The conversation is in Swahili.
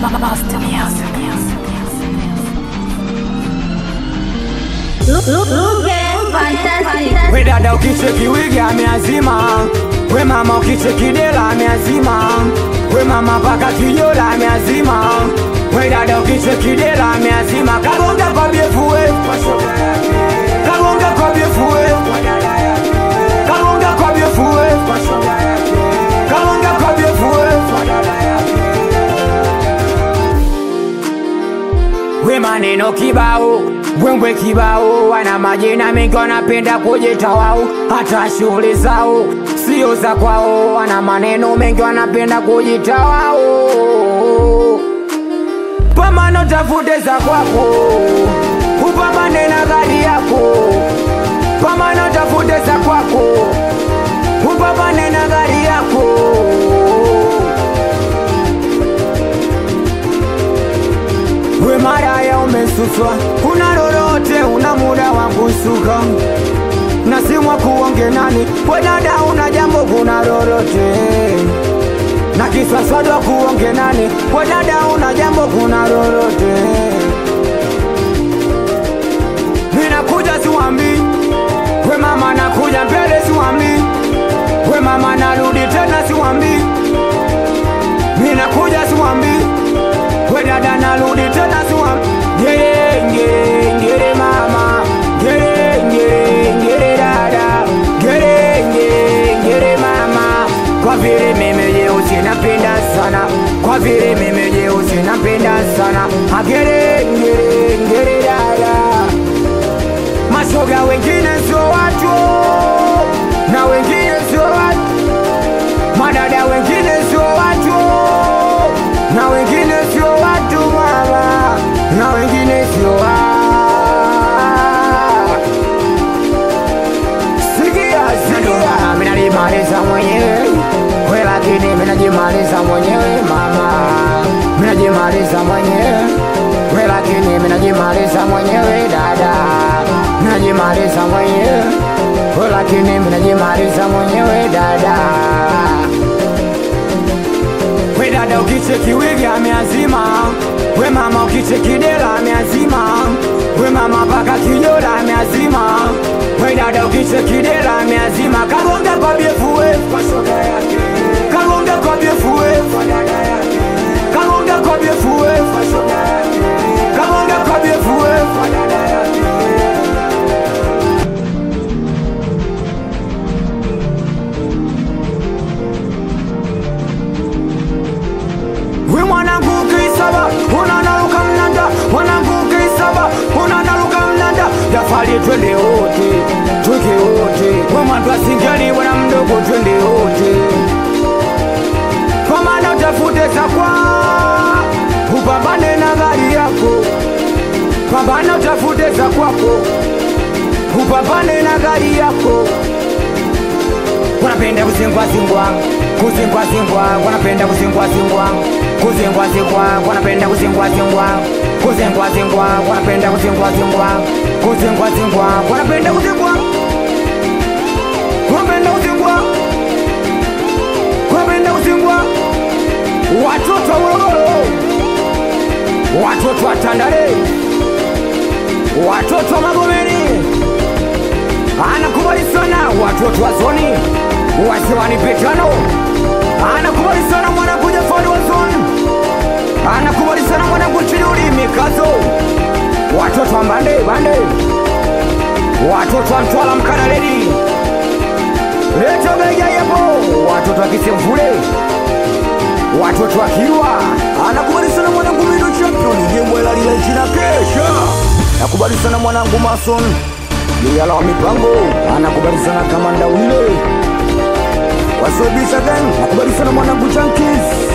Master Music. Look, look, look at fantastic. We dada ukicheki wigi ameazima, we mama ukicheki dela ameazima, we mama paka kijola ameazima, we dada ukicheki dela ameazima, kagonga kwa biefue, kagonga kwa biefue, kagonga kwa biefue, kagonga kwa biefue. We maneno kibao, wembwe kibao, wana majina mengi wanapenda kujita wao, hata shughuli zao sio za kwao, wana maneno mengi wanapenda kujita wao. Pambano tafute za kwako, upambane na gari yako. Pambano tafute za kwako, upambane na gari yako. We maraya umesuswa, una lolote, una muda wa kusuka na simwa kuonge nani, we dada una jambo, kuna lolote na kiswaswadwa kuonge nani, we dada una jambo, kuna lolote ninakuja siwambi, we mama nakuja mbele siwambi, we mama narudi tena siwambi, ninakuja siwambi we dada narudi tena siwa ngere ngere ngere mama ngere ngere ngere dada ngere ngere ngere mama kwa vile mimi jeusi napenda sana kwa vile mimi jeusi napenda sana agere ngere ngere dada mashoga wengine sio watu na wengine sio watu madada wengine sio watu na wengine sio watu mama na wengine sio wa sikia sikia mimi najimaliza mwenyewe we lakini mimi najimaliza mwenyewe mama mimi najimaliza mwenyewe we lakini mimi najimaliza mwenyewe dada mimi najimaliza mwenyewe we lakini mimi najimaliza mwenyewe dada we dada ukicheki wigi ameazima, we mama ukicheki dela ameazima, we mama paka kijola ameazima, we dada ukicheki dela ameazima, kagonga kwa biefue, kagonga kwa biefue, kagonga kwa biefue, kagonga kwa biefue. We mwanangu ukisaba unanaruka mnanda, mwanangu ukisaba unanaruka mnanda, jafali twende wote, tweke wote, we mwandu asingeli bwana mdogo, twende wote, kwa maana utafute za kwa upambane na gari yako, pambana utafute za kwako, upambane na gari yako wanapenda kuzingwa zingwa kuzingwa zingwa wanapenda kuzingwa zingwa kuzingwa zingwa wanapenda kuzingwa zingwa kuzingwa zingwa wanapenda kuzingwa zingwa kuzingwa zingwa wanapenda kuzingwa wanapenda kuzingwa wanapenda kuzingwa watoto wa Morogoro watoto wa Tandale watoto wa Magomeni anakubali sana watoto wa zoni wasiwani petano anakubali sana mwanangu Jafari wa zoni anakubali sana mwanangu Chiduri Mikazo watoto wa Mbande Bande watoto wa Mtwala Mkanaledi Leto Beja yapo watoto wa Kisemvule watoto wa Kirwa anakubali sana mwanangu Mido Champion Jembwela lile jina kesha nakubali sana mwanangu Mason Yala wa mipango anakubali sana kama ndaule wasobisha gang nakubali sana mwanangu Junkies